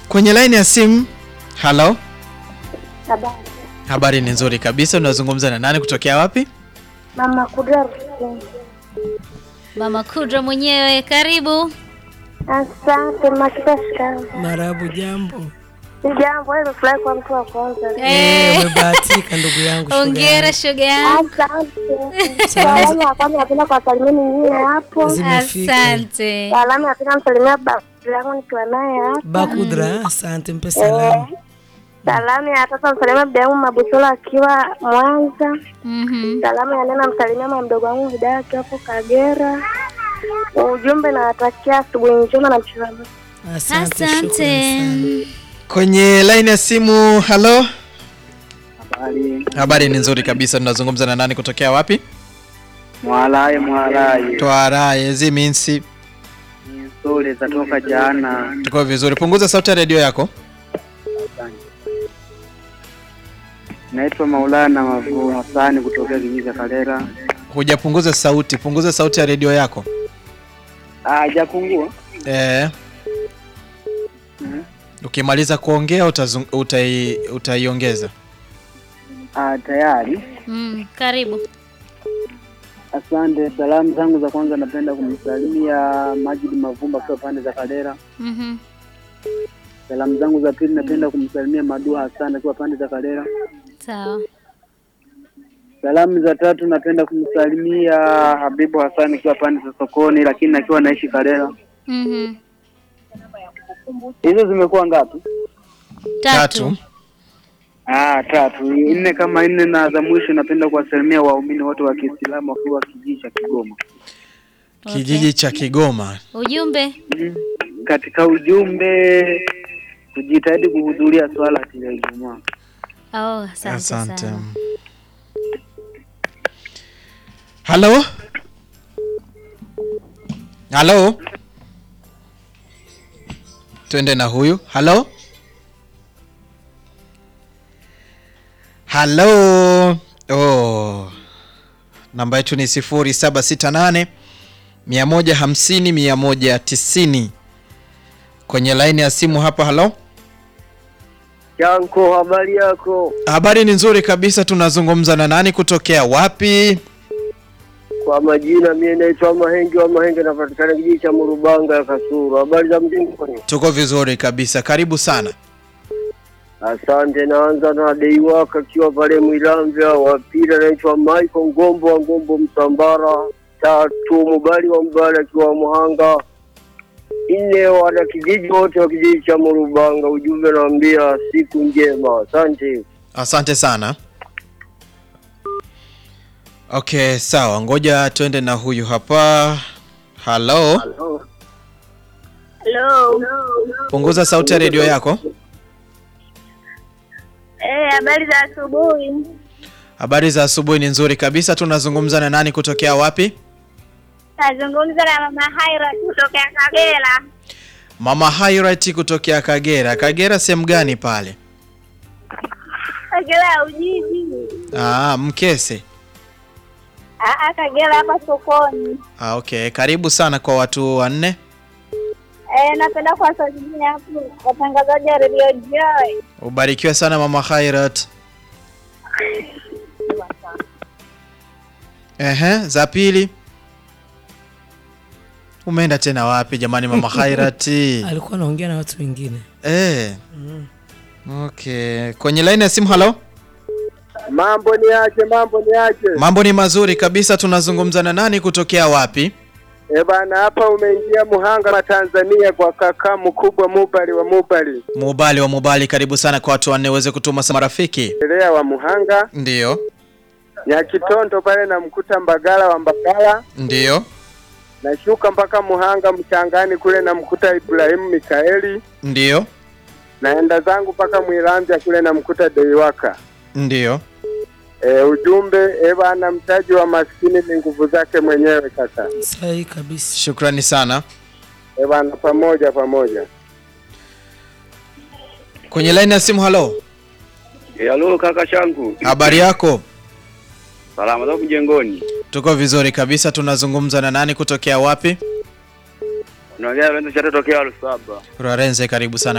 Kwenye laini ya simu. Halo, Habari. habari ni nzuri kabisa. Unazungumza na nani kutokea wapi? Mama Kudra Rusini. Mama Kudra mwenyewe, karibu. Asante Makita shikamo. Marabu, jambo. Jambo, wewe umefurahi kwa mtu wa kwanza. Eh, Eh, umebahatika ndugu yangu. shoga Hongera yangu. shoga yangu. Asante. Salamu ya kwanza napenda kuwasalimia nyinyi hapo. Zimefika. Asante. Salamu napenda msalimia baba yangu nikiwa naye hapa. Bakudra, asante, mpe salamu. Salamu ya tatu namsalimia baba yangu Mabusola akiwa Mwanza. Mhm. Salamu ya nne namsalimia mama mdogo wangu Hidaya akiwa hapo Kagera. Ujumbe nawatakia asubuhi njema na mchana mwema. Asante, shukrani Asante. sana. Kwenye laini ya simu. Halo, Habari. habari ni nzuri kabisa. Tunazungumza na nani kutokea wapi? Mwalaye mwalaye. Twaraye ziminsi. Ni nzuri zatoka jana. Tuko vizuri. Punguza sauti ya redio yako. Naitwa Maulana Mavu Hasani kutokea kijiji cha Kalera. Hujapunguza sauti, punguza sauti ya redio yako. Ah, hajapungua. Eh. Mhm. Ukimaliza kuongea utazung, utai, utaiongeza. Ah, tayari. Mm, karibu. Asante. Salamu zangu za kwanza napenda kumsalimia Majid Mavumba kwa pande za Kalera. Mhm. Salamu zangu za pili napenda kumsalimia Madua Hassan akiwa pande za Kalera. Sawa. Salamu za tatu napenda kumsalimia Habibu Hassan akiwa pande za sokoni, lakini akiwa naishi Kalera. Mhm. Hizo zimekuwa ngapi? Tatu. Ah, tatu. Nne kama nne na za mwisho napenda kuwasalimia waumini wote wa Kiislamu wakiwa kijiji cha Kigoma. Kijiji cha Kigoma. Ujumbe. Mm. Katika ujumbe kujitahidi kuhudhuria swala ya Ijumaa. Oh, asante, Asante. sana. Halo? Halo? Twende na huyu. Halo? Halo? Oh. Namba yetu ni 0768 150 190. Kwenye laini ya simu hapa. Halo? Yanko, habari yako? Habari ni nzuri kabisa. Tunazungumza na nani kutokea wapi? Kwa majina mimi naitwa Mahenge wa Mahenge, napatikana kijiji cha Murubanga ya Kasuru. Habari za mjini? Tuko vizuri kabisa. Karibu sana. Asante. Naanza na dei wako akiwa pale Mwilamvya. Wa pili anaitwa Michael Ngombo wa Ngombo Msambara. Tatu Mubali wa Mubali akiwa Muhanga. Nne wana kijiji wote wa kijiji cha Murubanga. Ujumbe naambia siku njema. Asante. Asante sana. Okay, sawa. Ngoja tuende na huyu hapa. Halo. Hello. Punguza sauti ya redio yako. Eh, habari za asubuhi. Habari za asubuhi ni nzuri kabisa. Tunazungumza na nani kutokea wapi? Nazungumza na mama Haira kutoka Kagera. Mama Hirat kutokea Kagera. Kagera sehemu gani pale? Kagera ya Ujiji. Ah, Mkese. Ah, Kagera hapa sokoni. Ah, okay. Karibu sana kwa watu wanne. Eh, napenda kuwasalimia hapo watangazaji wa Radio Joy. Ubarikiwe sana Mama Hirat. Ehe, za pili. Umeenda tena wapi jamani Mama Hirat? Alikuwa anaongea na watu wengine. Eh. Okay. Kwenye line ya simu halo? Mambo ni aje? Mambo ni aje? Mambo ni mazuri kabisa tunazungumza na nani kutokea wapi? Eh bana, hapa umeingia Muhanga wa Tanzania kwa kaka mkubwa Mubali wa Mubali, Mubali wa Mubali karibu sana kwa watu wanne uweze kutuma sa marafiki. elea wa Muhanga, Ndiyo. Nyakitondo pale namkuta Mbagala wa Mbagala, Ndiyo. nashuka mpaka Muhanga Mchangani kule namkuta Ibrahimu Mikaeli, Ndiyo. naenda zangu mpaka Mwilanzya kule namkuta Deiwaka. Ndiyo. E, ujumbe e bana, mtaji wa maskini ni nguvu zake mwenyewe kaka. Sahihi kabisa. Shukrani sana. E bana, pamoja pamoja. Kwenye line ya simu halo? Halo kaka changu, Habari yako? salama za mjengoni. Tuko vizuri kabisa. Tunazungumza na nani kutokea wapi? Unaongea na cha tokea Lusaba. Rarenze, karibu sana.